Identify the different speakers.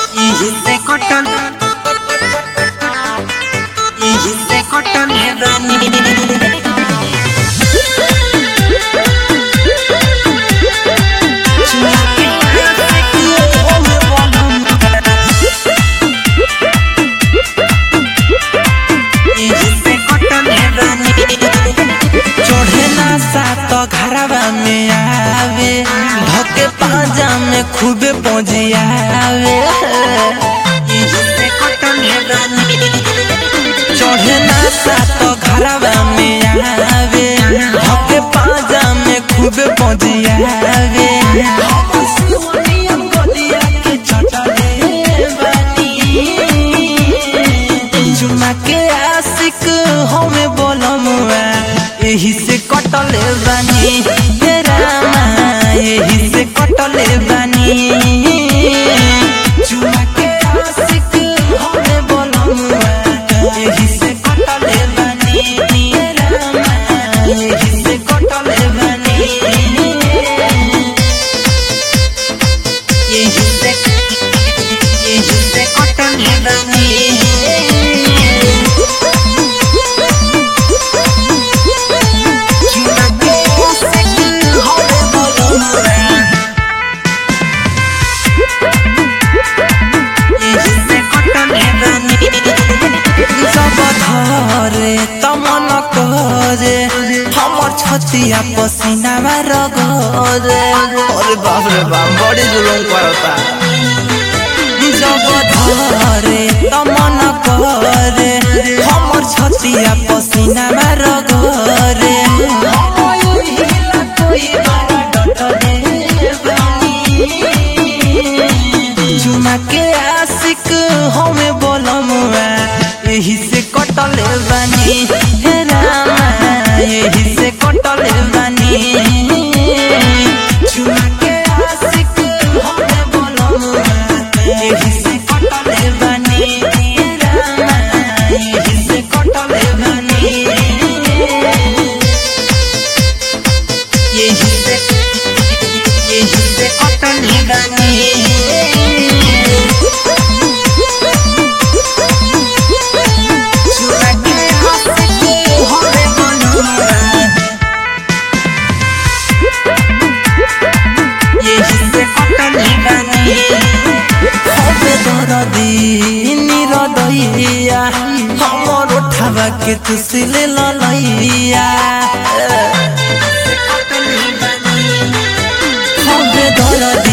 Speaker 1: Hiciste cotton. Hiciste cotton heaven. चढ़ेला सात घरवा में आवे धके पाजा में खूबे पहुंचियावे चढ़ेला सात घरवा में आवे धके पाजा में खूबे पहुंचियावे चुमा के आशिक हमें बोलमुआ यही से कटले बानी हे रामा यही से कटले बानी चुमा के आशिक हमें बोलमुआ यही से कटले बानी हे रामा यही से कटले बानी यही से यही से कटले बानी छतिया पसीना रगरे
Speaker 2: अरे बाप रे बाप बड़ी जुलूम करता
Speaker 1: जब धरे तमन करे हमर छतिया पसीना रगरे चुमा के आशिक हमें बोलमुआ यही से कटले बानी हे रामा यही से कटले बानी चुमा के आशिक हमें बोलमुआ यही से कटले बानी हे रामा यही से कटले बानी यही से यही से कटले बानी चुमा के आशिक हमें बोलमुआ यही से कटले बानी হবে দরদি নিরদইয়া हमर उठावा के तुसिले ललैया হবে দরদি